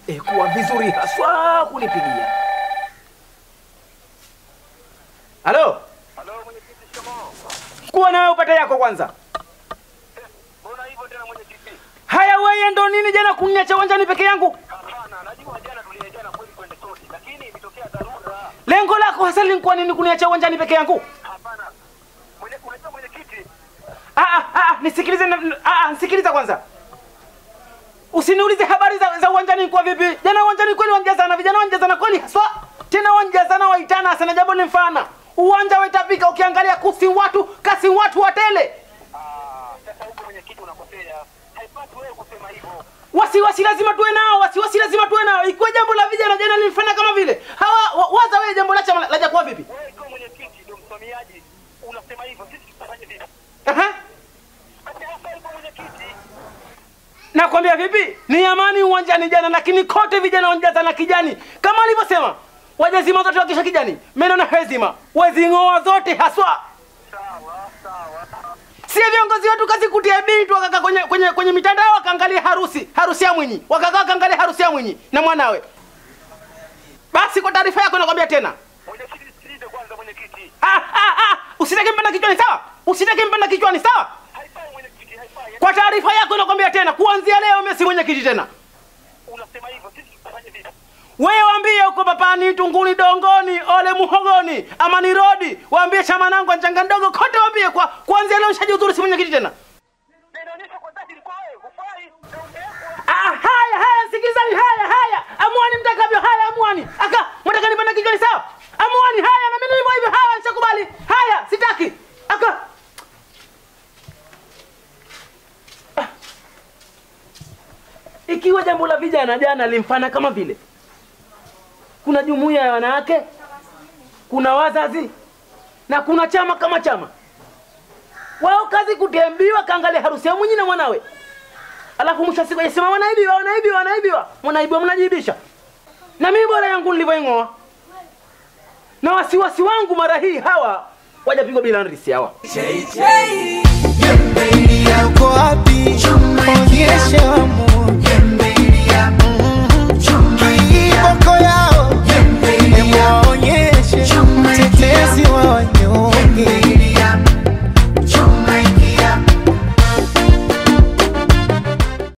eh, kuwa vizuri haswa kunipigia. Halo, Halo mwenyekiti, shikamoo. kuwa na wewe upate yako kwanza. Mbona hivyo tena mwenyekiti? Haya, wewe ndo nini jana kuniacha uwanjani peke yangu? Hapana, najua jana tuliejana kweli kwende sote, lakini ilitokea dharura. Lengo lako hasa lilikuwa nini kuniacha uwanjani peke yangu? Hapana. Mwenye, unajua mwenyekiti, Ah, ah, ah, nisikilize na- ah, ah, nisikiliza kwanza. Usiniulize habari za, za uwanjani kwa vipi. Jana uwanjani kweli wanjazana, vijana wanjazana kweli haswa. Tena wanjazana waitana sana jambo ni mfana. Uwanja waitapika ukiangalia kusi watu, kasi watu watele. ah, sasa huko mwenyekiti unakosea. Haipasi wewe kusema hivyo. Wasiwasi lazima tuwe nao, wasiwasi lazima tuwe nao. Ikiwa jambo la vijana jana lilifanya kama vile. Hawa wa- waza wewe jambo la chama laja kwa vipi? Wewe ikiwa mwenyekiti ndio msimamiaji, unasema hivyo, sisi tutafanya vipi? Aha. Basi hasa hivyo mwenyekiti. Nakwambia vipi? Ni amani uwanjani jana, lakini kote vijana wanjazana kijani kama alivyosema. Wajazima zote wakisha kijani, meno na hezima wezing'oa zote haswa. Sawa, sawa. Si viongozi wetu kazi kutia bili tu wakakaa kwenye, kwenye, kwenye mitandao wakaangalia harusi harusi ya Mwinyi, wakakaa wakaangalia harusi ya Mwinyi na mwanawe. Basi kwa taarifa yako nakwambia tena, Mwenyekiti, sikilize kwanza mwenyekiti. ah, ah, ah, usitake mpanda kichwani sawa, usitake mpanda kichwani sawa. Haifai mwenyekiti, haifai. Kwa taarifa yako nakwambia tena, kuanzia leo mimi si mwenyekiti tena. Unasema hivyo, sisi tutafanya vipi? Wewe waambie huko papani, Tunguni, Dongoni, Ole Muhogoni, Amani Rodi, waambie chama nangu Njanga ndogo kote, waambie kwa kuanzia leo nishajiuzuru si mwenyekiti tena. Inaonyesha kwa dhahiri kwa wewe, hufai. Ndio ungewekwa. Ah, haya haya, sikilizani, haya haya, amuani mtakavyo, haya amuani. Aka mtaka nipanda kichwani sawa? Amuani, haya na mimi hivyo hivyo, haya nishakubali. Haya, sitaki. Aka Ah. Ikiwa jambo la vijana jana limfana kama vile kuna jumuiya ya wanawake, kuna wazazi na kuna chama kama chama, wao kazi kutembiwa, kaangalia harusi ya Mwinyi na mwanawe alafu mwisho wa siku yasema wanaibiwa wanaibiwa wanaibiwa mwanaibiwa mnajibisha na mimi bora yangu nilivyoing'oa na wasiwasi wangu mara hii hawa wajapigwa bila nrisi hawa Jembe ili yako wapi?